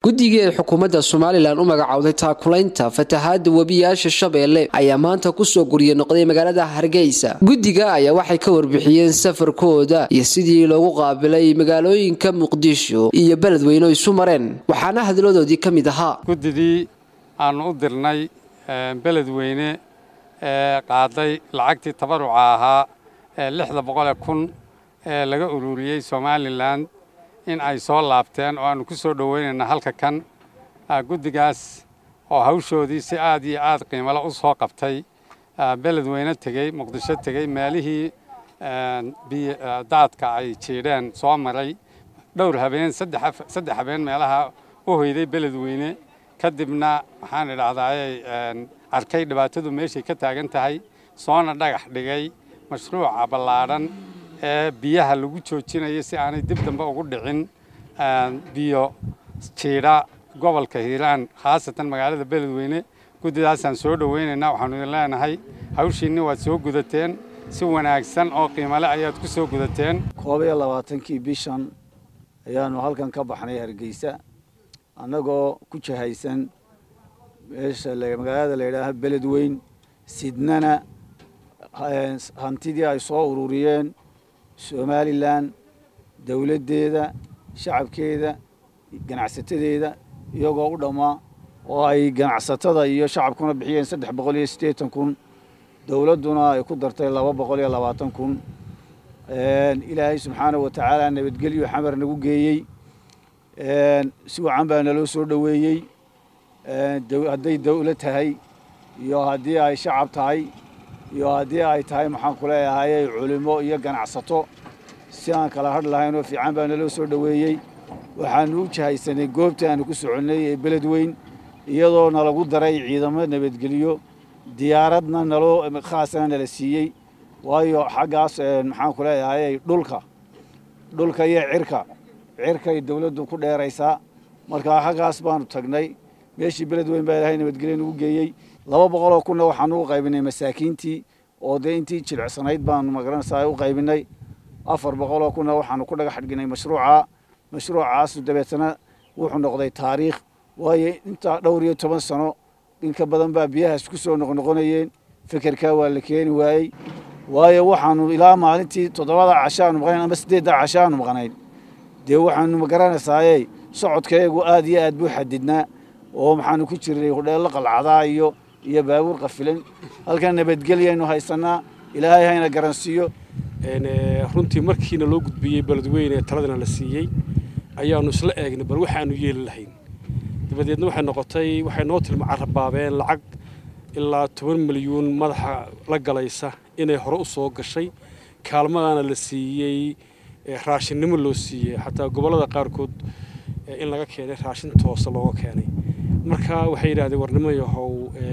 guddigii ay xukuumadda somalilan u magacowday taakulaynta fatahaada webiyaasha shabeelle ayaa maanta kusoo gurye noqday magaalada hargeysa guddiga ayaa waxay ka warbixiyeen safarkooda iyo sidii loogu qaabilay magaalooyinka muqdisho iyo beledweyne isu mareen waxaana hadladoodii ka mid ahaa guddidii aanu u dirnay beledweyne ee qaaday lacagtii tabaruca ahaa ee lixda boqole kun ee laga ururiyey somalilan in ay soo laabteen oo aanu ku soo dhoweynayna halka kan guddigaas oo hawshoodii si aad iyo aad qiimale u soo qabtay beledweyne tegey muqdisho tegey meelihii daadka ay jiidheen soo maray dhowr habeen saddex habeen meelaha u hoyday beledweyne kadibna waxaan idhahdaayay arkay dhibaatadu meeshay ka taagan tahay soona dhagax dhigay mashruuca ballaadhan ee biyaha lagu joojinayo si aanay dib dambe ugu dhicin biyo jiidha gobolka hiiraan khaasatan magaalada beledweyne guddidaasaan soo dhoweynaynaa waxaanu idin leenahay hawshiinni waad soo gudateen si wanaagsan oo qiimale ayaad ku soo gudateen koob iyo labaatankii bishan ayaanu halkan ka baxnay hargeysa annagoo ku jahaysan meesha magaalada la yidhaaha beledweyn sidnana hantidii ay soo ururiyeen somalilan dowladdeeda shacabkeeda ganacsatadeeda iyagoo u dhammaa oo ay ganacsatada iyo shacabkuna bixiyeen saddex boqol iyo siddeetan kun dowladduna ay ku dartay laba boqol iyo labaatan kun ilaahay subxaana wa tacaala nabadgelyo xamar nagu geeyey si wacan baa naloo soo dhoweeyey hadday dawlad tahay iyo haddii ay shacab tahay iyo haddii ay tahay maxaan ku leeyahay culimo iyo ganacsato si aan kala hadh lahayn oo fiican baa naloo soo dhoweeyey waxaanu u jahaysanay goobtii aanu ku soconnay ee beledweyn iyadoo nalagu daray ciidamo nabadgelyo diyaaradna naloo khaasana nala siiyey waayo xaggaas maxaan ku leeyahay dhulka dhulka iyo cirka cirkay dawladdu ku dheeraysaa markaa xaggaas baanu tagnay meeshii beledweyn baa ilaahay nabadgelyo nagu geeyey laba boqoloo kunna waxaanu u qaybinay masaakiintii oo dee intii jilicsanayd baanu magaranaysaa u qaybinay afar boqoloo kunna waxaanu ku dhagax dhignay mashruuca mashruucaasu dabeetana wuxuu noqday taariikh waayo intaa dhowr iyo toban sano inka badan baa biyahaas ku soo noqnoqonayeen fekerkaa waa la keeni waayey waayo waxaanu ilaa maalintii toddobada cashaanu maqnayn ama siddeedda cashaanu maqnayn dee waxaanu magaranaysaayey socodkayagu aad iyo aad buu xadidnaa oo maxaanu ku jirnay hudheello qalcadaa iyo iyo baabuur qafilan halkan nabadgelyaynu haysannaa ilaahay hayna garansiiyo runtii markiina loo gudbiyey beledweyne ee taladana la siiyey ayaanu isla eegnay bal waxaanu yeeli lahayn dabadeedna waxay noqotay waxay noo tilma carabaabeen lacag ilaa toban milyuun madaxa la galaysa inay hore u soo gashay kaalmadana la siiyey raashinnimo loo siiyey xataa gobollada qaarkood in laga keenay raashin toosa looga keenay marka waxay yidhahdeen warnimo yahow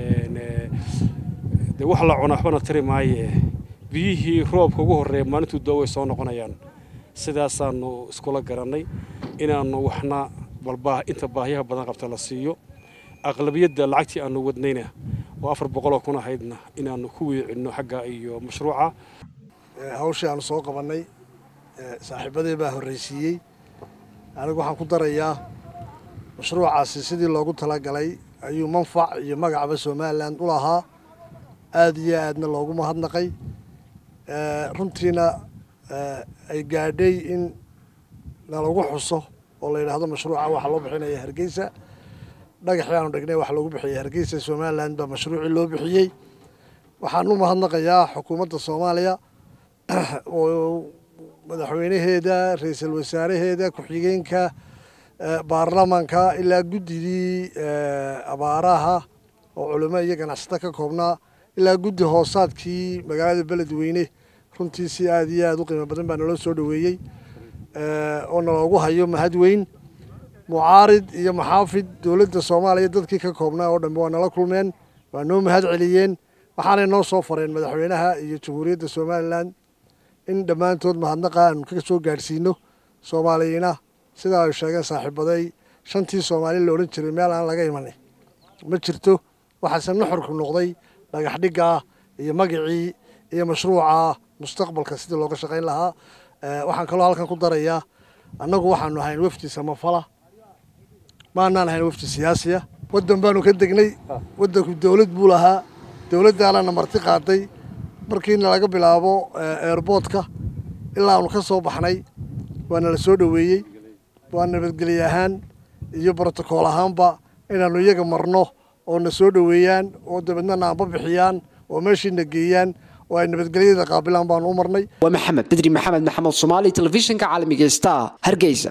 dee wax la cuna waxbana tari maaye biyihii roobka ugu horreeya maalintuu doo way soo noqonayaan sidaasaanu iskula garannay inaannu waxna balbaa inta baahiyaha badan qabta la siiyo aqlabiyadda lacagtii aanu wadnayna oo afar boqoloo kun ahaydna inaannu ku weecinno xagga iyo mashruuca hawshii aanu soo qabannay saaxiibadii baa horraysiiyey anigu waxaan ku darayaa mashruucaasi sidii loogu talagalay ayuu manfac iyo magacba somalilan u lahaa aad iyo aadna loogu mahadnaqay runtiina ay gaadhay in nalagu xuso oo la yidhaahdo mashruuca waxaa loo bixinaya hargeysa dhagaxii aanu dhignay waxa loogu bixiyay hargeysa somalilan baa mashruucii loo bixiyey waxaan u mahadnaqayaa xukuumadda soomaaliya oo madaxweynaheeda ra-iisul wasaaraheeda ku-xigeenka baarlamanka ilaa guddidii abaaraha oo culimo iyo ganacsato ka koobnaa ilaa guddi hoosaadkii magaalada beledweyne runtii si aad iyo aad u qiimo badan baa naloo soo dhoweeyey oo naloogu hayo mahad weyn mucaarid iyo maxaafid dowladda soomaaliya dadkii ka koobnaa oo dhanbe waa nala kulmeen waa noo mahad celiyeen waxaanay noo soo fareen madaxweynaha iyo jamhuuriyadda somalilan in dhammaantood mahadnaqa aanu ka soo gaadhsiino soomaaliyina sidaa ay sheegeen saaxiibaday shantii soomaali la odhan jiray meel aan laga imanin ma jirto waxaase nuxurku noqday dhagax dhiggaa iyo magacii iyo mashruuca mustaqbalka sidii looga shaqayn lahaa waxaan kaloo halkan ku darayaa annagu waxaanu ahayn wafdi samafala maanaan ahayn wafdi siyaasiya waddan baanu ka degnay waddanku dowlad buu lahaa dowladdaanana marti qaaday markiina laga bilaabo eerboodka ilaa aanu ka soo baxnay waana la soo dhoweeyey waa nabadgelye ahaan iyo brotokool ahaanba inaannu iyaga marno oo na soo dhoweeyaan oo dabeedna naanba bixiyaan oo meeshiina geeyaan oo ay nabadgelyada qaabilaan baanu u marnay waa maxamed bedri maxamed maxamed soomaali telefishinka caalamiga star hargeysa